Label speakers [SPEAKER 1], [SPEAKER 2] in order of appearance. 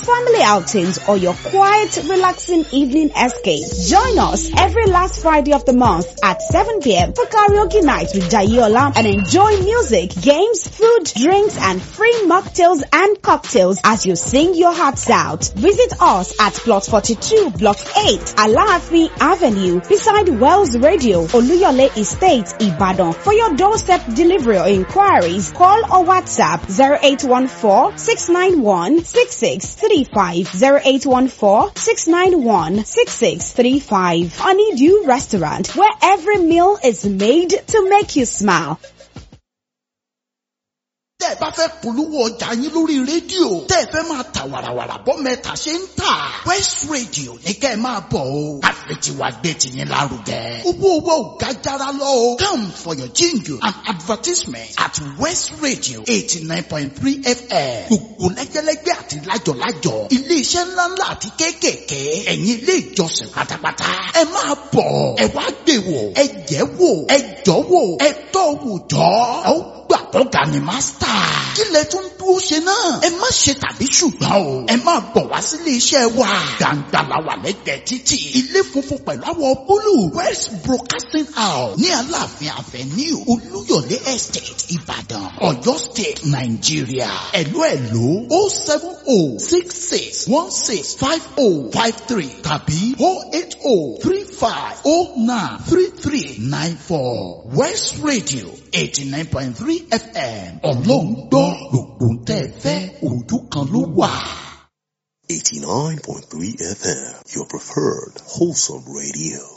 [SPEAKER 1] family outings, or your quiet, relaxing evening escape. Join us every last Friday of the month at 7 p.m. for karaoke night with Jayola and enjoy music, games, food, drinks, and free mocktails and cocktails as you sing your hearts out. Visit us at Plot 42, Block 8, Alaafi Avenue, beside Wells Radio, Oluyole Estate, Ibadan. For your doorstep delivery or inquiries, call or WhatsApp 0814-691-6635, 0814-691-6635. Honeydew Restaurant, where every meal is made to make you smile.
[SPEAKER 2] tẹ́ ẹ bá fẹ́ polówó ọjà yín lórí rédíò tẹ́ ẹ fẹ́ máa ta wàràwàrà bọ́ mẹ́ta ṣe ń tà West Radio ní kẹ́ ẹ máa bọ̀ o àfẹ̀tiwa gbé tiyín lárugẹ. owó owó ò ga jara lọ o come for your jingle and advertisement at West Radio eighty nine point three FM gbogbo lẹ́gẹ́lẹ́gẹ́ àti lájọ̀lájọ̀ iléeṣẹ́ ńláńlá àti kéékèèké ẹ̀yin ilé ìjọsìn pátápátá ẹ máa bọ̀ ẹ wá gbé wò ẹ jẹ́ wò ẹ jọ́ wò ẹ tọ́ wò jọ́ ọ gbà tọ́ga ni mástà. kí lẹ tún dúró ṣe náà. ẹ má ṣe tàbí ṣùgbọ́n o. ẹ máa bọ̀ wá sílé iṣẹ́ wa. gbàǹgbà la wà lẹ́gbẹ̀ẹ́ títì. ilé funfun pẹ̀lú àwọ̀ búlù. west broadcasting house ní aláàfin avenue olúyọ̀lé estate ìbàdàn ọ̀yọ́ state nàìjíríà. ẹ̀lú ẹ̀lú o seven o six six one six five o five three tàbí o eight o three five o nine three three nine four west radio eighty nine point three fm ọlọ́run gbọ́ gbogbo ń tẹ́ ẹ fẹ́ ojú kan ló wà.
[SPEAKER 3] 89.3 FM, your preferred wholesome radio.